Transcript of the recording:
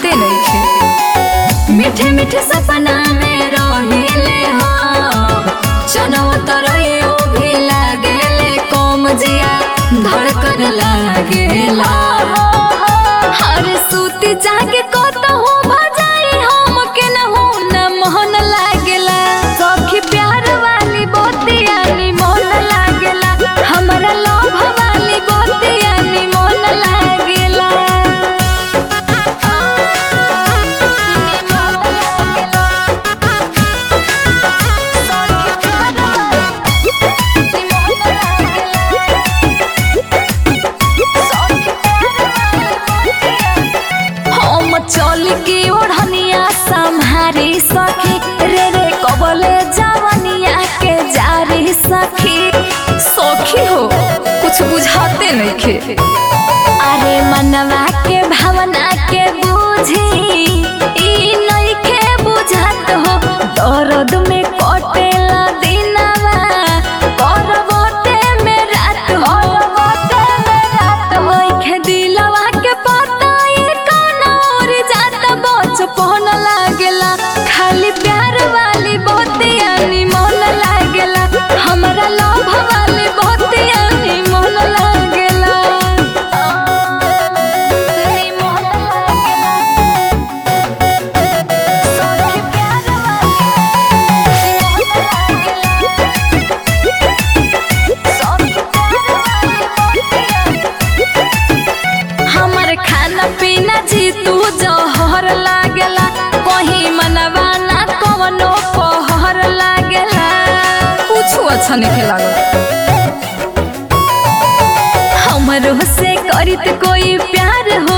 बुझाते नइखे मीठे मीठे सपना में रहिले हो चनव तरयो भी लागेले कम जिया धड़कन लागेला हर सूती जागे कतहु भजाई हम के न हो न मोहन लागेला सखी प्यार वाली बोतिया नी मोहन लागेला हमरा लोभ वाली बोतिया नी मोहन लागेला हम चल के ओढ़निया संहारी सखी रे रे कबले जवनिया के जारी सखी सखी हो कुछ बुझाते नइखे अरे मनवा के भावना के बूझी ई नइखे बुझात हो दर्द में कटेला दिनवा करवटे में रात हो करवटे में रात नइखे दिलवा के पता ई कौन और जात बचपन लागेला खाली प्यार वाली बोतिया नी मन लागेला हमरा लोभ वाली बोतिया नी मन लागेला नी मन लागेला सखी प्यार वाली सखी प्यार वाली हमर खाना पीना जी तू जहर लागेला कहीं मनवा ना कवनो पहर लागेला कुछ अच्छा नहीं लागल हमरो से करित कोई प्यार हो